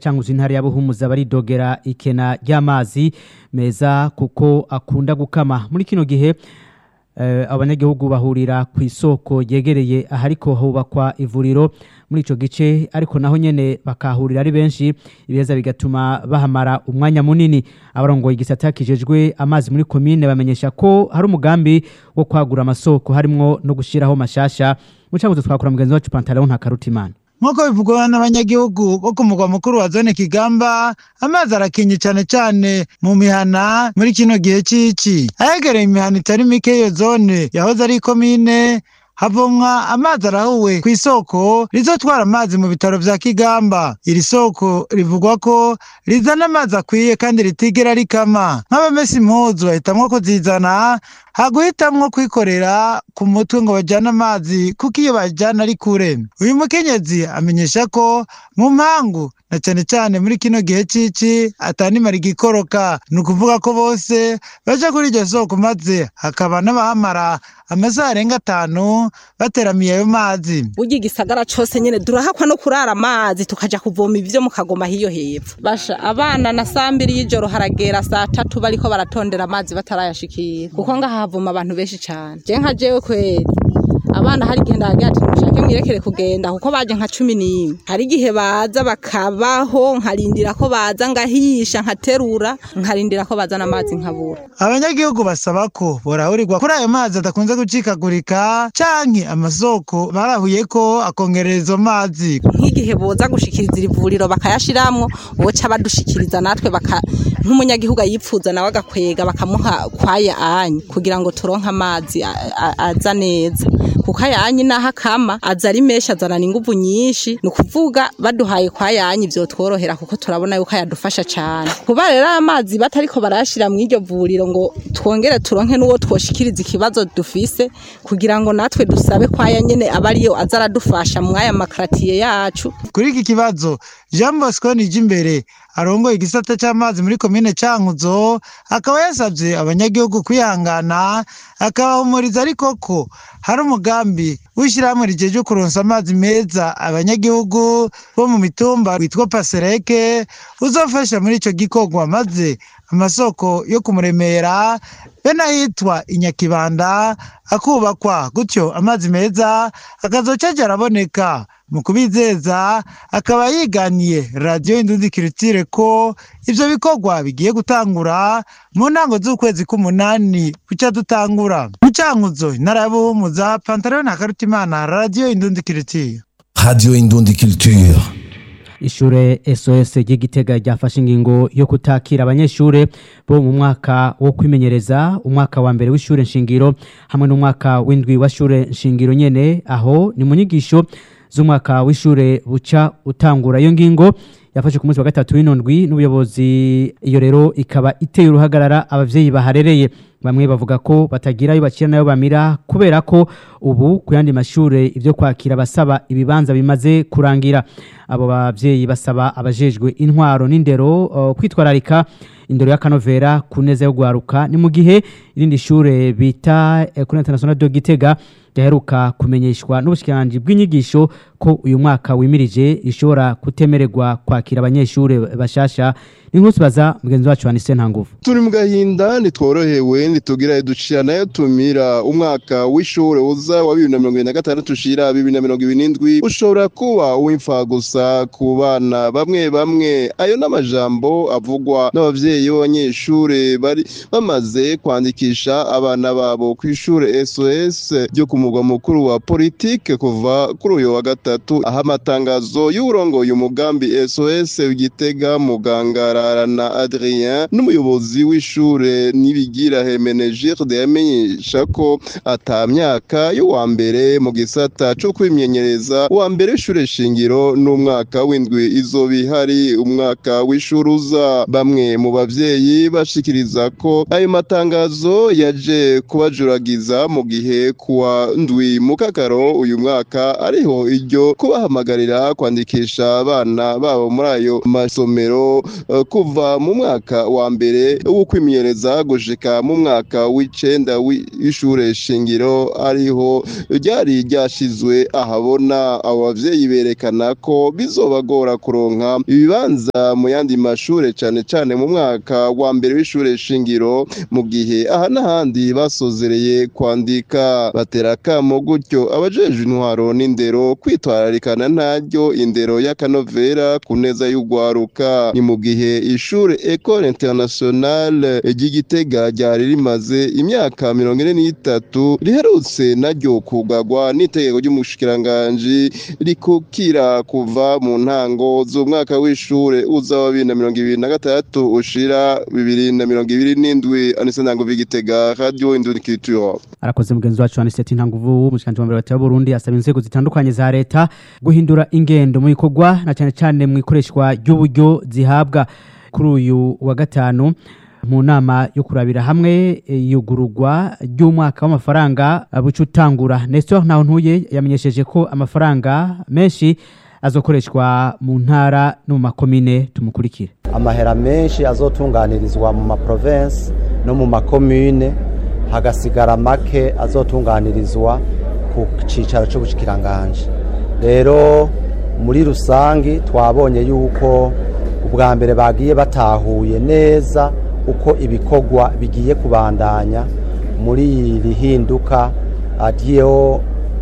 cankuzo intara ya Buhumuza baridogera ikena ry'amazi meza kuko akunda gukama muri kino gihe eh, abanyagihugu bahurira ku isoko yegereye ahariko hubakwa ivuriro muri ico gice ariko naho nyene bakahurira ari benshi ibeza bigatuma bahamara umwanya munini abarongoye igisata kijejwe amazi muri komine bamenyesha ko hari umugambi wo kwagura amasoko harimwo no gushiraho mashasha mu cankuzo twakora mugenzi wacu Pantalon Ntakarutimana nk'uko bivugwa n'abanyagihugu bo ku mugwa mukuru wa zone kigamba amazi arakinye cyane cyane mu mihana muri kino gihe c'ici ahegereye imihana itari mike iyo zone yahoze ari ikomine havomwa amazi arahuwe ku isoko rizotwara amazi mu bitaro vya kigamba iri soko rivugwa ko rizana amazi akwiye kandi ritigera rikama nk'abamesa impuzu bahitamwo kuzizana haguhitamwo kwikorera ku mutwe ngo bajyane amazi kuko iyo bajyana ari kure uyu mukenyezi amenyesha ko mu mpangu na cyane cyane muri kino gihe cici atanimara igikoroka ni ukuvuga ko bose baja kuri iryo soko maze hakaba n'abahamara amasaha arenga atanu bateramiye ayo mazi burya igisagara cose nyene durahakwa no kurara amazi tukaja kuvoma ivyo mu kagoma hiyo hepfo basha abana na saa mbiri y'ijoro haragera saa tatu bariko baratondera amazi batarayashikira kuko ngaha havoma abantu benshi cane je nka jewe kweri abana hari igihe ndagira ati mushake mwirekere kugenda kuko baje nka cumi n'imwe hari igihe baza bakabaho nkarindira ko baza ngahisha nkaterura nkarindira ko bazana amazi nkabura abanyagihugu basaba ko borahurirwa kuri ayo mazi adakunze gucikagurika canke amasoko barahuye ko akongerera izo mazi nk'igihe boza gushikiriza iri vuriro bakayashiramwo boca badushikiriza natwe baka nk'umunyagihugu ayipfuza nawe agakwega bakamuha kwaya anyi kugira ngo turonke amazi a- a- aza neza kuko ayanyi naho akama aza ari menshi azanana inguvu nyinshi ni ukuvuga baduhaye kwa yanyi vyotworohera kuko turabona yuko ayadufasha cane kuba rero amazi batariko barayashira mw'iryo vuriro ngo twongere turonke n'uwo twoshikiriza ikibazo dufise kugira ngo natwe dusabe kwaya nyene aba ariyo aza aradufasha mw'aya makaratiye yacu kuri iki kibazo jean bosco nijimbere arongoye igisata c'amazi muri komine cankuzo akaba yasavye abanyagihugu kwihangana akabahumuriza ariko ko hari umugambi w'ishyirahamwe rijeje kuronsa amazi meza abanyagihugu bo mu mitumba witwa pasereke uzofasha muri ico gikorwa maze amasoko yo kumuremera be n'ahitwa inyakibanda akubakwa gutyo amazi meza akazoca aja araboneka mu kubizeza akaba yiganiye radiyo indundi kiritire ko ivyo bikorwa bigiye gutangura mu ntango z'ukwezi k'umunani buca dutangura mu cankuzo intara ya buhumuza pantaro na karutimana radiyo indundi kiritire Radio Indundi Culture. ishure SOS ry'igitega ryafashe ingingo yo kutakira abanyeshure bo mu mwaka wo kwimenyereza umwaka wa mbere w'ishure nshingiro hamwe n'umwaka w'indwi wa shure nshingiro nyene aho ni mu nyigisho z'umwaka w'ishure buca utangura iyo ngingo yafashe ku munsi wa gatatu w'inondwi n'ubuyobozi iyo rero ikaba iteye uruhagarara abavyeyi baharereye bamwe bavuga ko batagira ayo bakira nayo bamira kubera ko ubu ku yandi mashure ivyo kwakira basaba ibibanza bimaze kurangira abo bavyeyi basaba abajejwe intwaro n'indero uh, kwitwararika indero y'akanovera ku neza yo gwaruka ni mu gihe irindi shure bita Ecole Internationale de Gitega ryaheruka kumenyeshwa n'ubushikiranganji bw'inyigisho ko uyu mwaka wimirije ishobora kutemererwa kwakira abanyeshure bashasha n'inkuru tubaza mugenzi wacu Anise Ntanguvu turi mu gahinda ntitworohewe ntitugira ducira nayo tumira umwaka w'ishure uza wa bibiri na mirongo ibiri na gatandatu ushira bibiri na mirongo ibiri n'indwi ushobora kuba uw'imfa gusa ku bana bamwe bamwe ayo n'amajambo avugwa n'abavyeyi b'abanyeshure bari bamaze kwandikisha abana babo ku ishure SOS ryo ku mugwa mukuru wa politike kuva kuri uyu wa gatatu aho amatangazo y'uwurongoye umugambi SOS Gitega mugangara na Adrien n'umuyobozi w'ishure nibigira Hemenegilde yamenyesha ko ata myaka y'uwa mbere mu gisata co kwimenyereza uwa mbere w'ishure shingiro n'umwaka w'indwi izoba ihari umwaka w'ishure uza bamwe mu bavyeyi bashikiriza ko ayo matangazo yaje kubajuragiza mu gihe kuwa ndwi mu kakaro uyu mwaka ariho iryo kubahamagarira kwandikisha abana babo muri ayo masomero eh, kuva mu mwaka wa mbere wo kwimenyereza gushika mu mwaka w'icenda w'ishure shingiro ariho ryari ryashizwe ahabona abo bavyeyi berekana ko bizobagora kuronka ibibanza mu yandi mashure cane cane mu mwaka wa mbere w'ishure shingiro mu gihe aha n'ahandi basozereye kwandika batera akamo gutyo abajejwe intwaro n'indero kwitwararikana ntaryo indero y'akanovera ku neza y'urwaruka ni mu gihe ishure Ecole Internationale ry'Igitega ryari rimaze imyaka mirongo ine n'itatu riherutse naryo kugagwa n'itegeko ry'umushikiranganji rikukira kuva mu ntango z'umwaka w'ishure uza wa bibiri na mirongo ibiri na gatandatu ushira bibiri na mirongo ibiri n'indwi anise ntango v'Igitega radio Indundi Culture arakoze mugenzi wacu Aniseti Ntanguvu umushikanje wa mbere wa Burundi asaba inzego zitandukanye za leta guhindura ingendo mu bikorwa na cyane cyane mu ikoreshwa ry'uburyo zihabwa kuri uyu wa gatanu mu nama yo kurabira hamwe yugururwa ry'umwaka w'amafaranga buca utangura Nestor ntaho ntuye yamenyesheje ko amafaranga menshi azokoreshwa mu ntara no mu makomine tumukurikire amahera menshi azotunganirizwa mu maprovensi no mu makomine hagasigara make azotunganirizwa ku cyicaro cy'ubushikiranganje rero muri rusange twabonye yuko ubwa mbere bagiye batahuye neza uko ibikorwa bigiye kubandanya muri iri hinduka ryo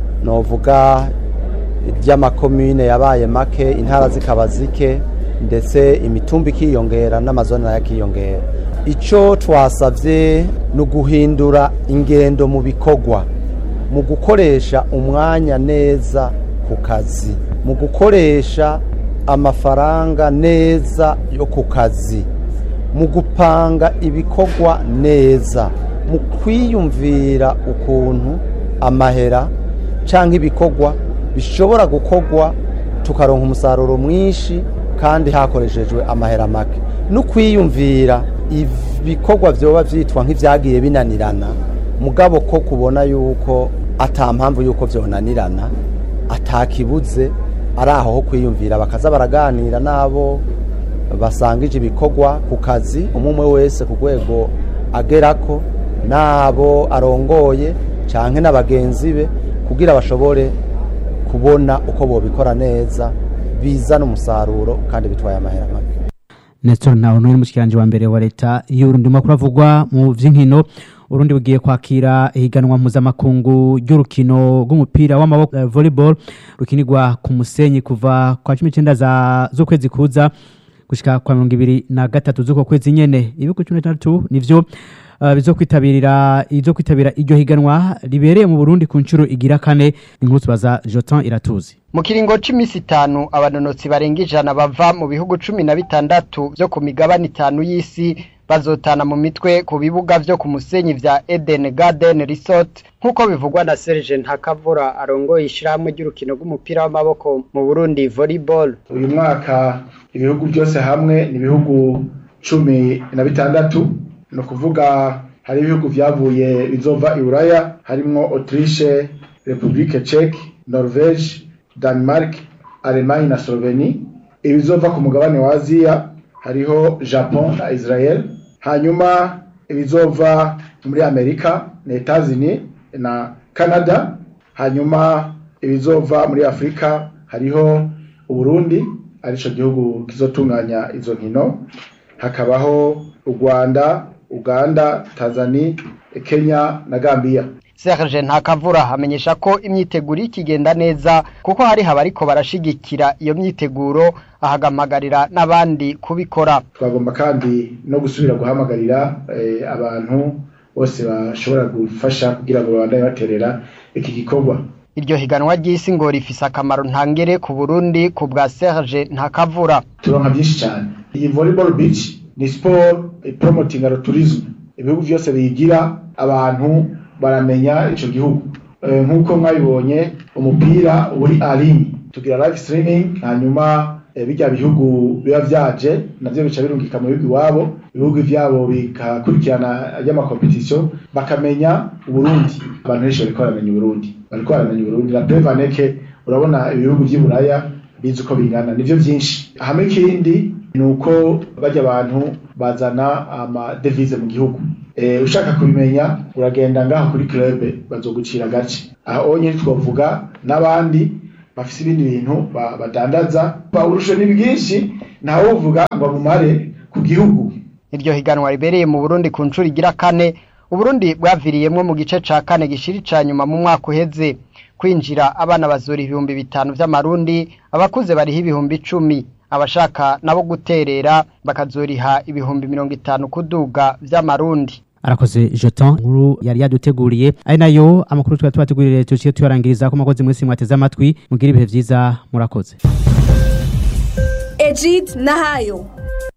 novuga ry'amakomine yabaye make intara zikaba zike ndetse imitumba ikiyongera n'amazone nayo akiyongera icyo twasabye ni uguhindura ingendo mu bikorwa mu gukoresha umwanya neza ku kazi mu gukoresha amafaranga neza yo ku kazi mu gupanga ibikorwa neza mu kwiyumvira ukuntu amahera cyangwa ibikorwa bishobora gukorwa tukaronka umusaruro mwinshi kandi hakoreshejwe amahera make no kwiyumvira ibikorwa byoba byitwa nk'ibyagiye binanirana mugabo ko kubona yuko atampamvu yuko byonanirana atakibuze ari aho ho kwiyumvira bakaza baraganira n'abo basangije ibikorwa ku kazi umwe wese ku rwego agerako n'abo arongoye cyangwa na bagenzi be kugira bashobore kubona uko bobikora neza bizana umusaruro kandi bitwaye amahera make Nestor naho n'uri mushikiranje wa mbere wa leta y'urundi makuru avugwa mu vy'inkino urundi bugiye kwakira ihiganwa mpuzamakungu ry'urukino rw'umupira w'amaboko uh, volleyball rukinirwa ku musenyi kuva kwa 19 za z'ukwezi kuza gushika kwa 2023 z'uko kwezi nyene ibihugu 13 nivyo uh, bizokwitabirira izo kwitabira iryo higanwa ribereye mu Burundi ku ncuro igira kane inkuru tubaza Jotan Iratuzi mu kiringo c'imisi itanu abanonotsi barenga ijana bava mu bihugu cumi na bitandatu vyo ku migabane itanu y'isi bazotana mu mitwe ku bibuga vyo ku musenyi vya Eden Garden Resort nk'uko bivugwa na Serge Ntakavura arongoye ishirahamwe ry'urukino rw'umupira w'amaboko mu Burundi volleyball uyu mwaka ibihugu byose hamwe ni ibihugu cumi na bitandatu ni ukuvuga hari ibihugu vyavuye bizova i Buraya harimwo Autriche Republique Czech Norvège Denmark Allemagne na Slovenie ibizova ku mugabane wa Aziya hariho Japon na Israel hanyuma ibizova muri Amerika na Etats-Unis na Canada hanyuma ibizova muri Afrika hariho Uburundi arico gihugu kizotunganya izo nkino hakabaho u Rwanda Uganda Tanzania Kenya na Gambia Serge Ntakavura amenyesha ko imyiteguro ikigenda neza kuko hari habariko barashigikira iyo myiteguro ahagamagarira n'abandi kubikora twagomba kandi no gusubira guhamagarira eh, abantu bose bashobora gufasha kugira ngo babandanye baterera iki gikorwa iryo higanwa ry'isi ngo rifise akamaro ntangere ku Burundi ku bwa Serge Ntakavura turonka byinshi cyane iyi volleyball beach ni sport promoting tourism ibihugu byose biyigira abantu baramenya ico gihugu nk'uko mwabibonye umupira uri arini tugira live streaming hanyuma bijya bihugu biba vyaje navyo bica birungika mu bihugu iwabo ibihugu vyabo bikakurikirana ry'amakompetisiyo bakamenya uburundi abantu benshi bariko baramenya uburundi bariko baramenya uburundi na prevaneke urabona ibihugu vy'i buraya bizi uko bingana nivyo vyinshi hamwe ikindi ni uko bajya abantu bazana amadevize mu gihugu e, ushaka kubimenya uragenda ngaho kuri club bazogucira agace aho nyine twavuga n'abandi bafise ibindi bintu badandaza urusho ni bwinshi ntawe uvuga ngo bumare ku gihugu iryo higanwa ribereye mu Burundi ku nshuro igira kane Uburundi bwaviriyemwo mu gice ca kane gishiri ca nyuma mu mwaka uheze kwinjira abana bazura ibihumbi bitanu vy'amarundi abakuze bariho ibihumbi icumi abashaka nabo guterera bakazoriha ibihumbi mirongo itanu kuduga vy'amarundi arakoze jeton nkuru yari yaduteguriye ari nayo amakuru twari tubategurire tuciye tuyarangiriza ko makozi mwese mwateze amatwi mugira ibihe vyiza murakoze Ejid Nahayo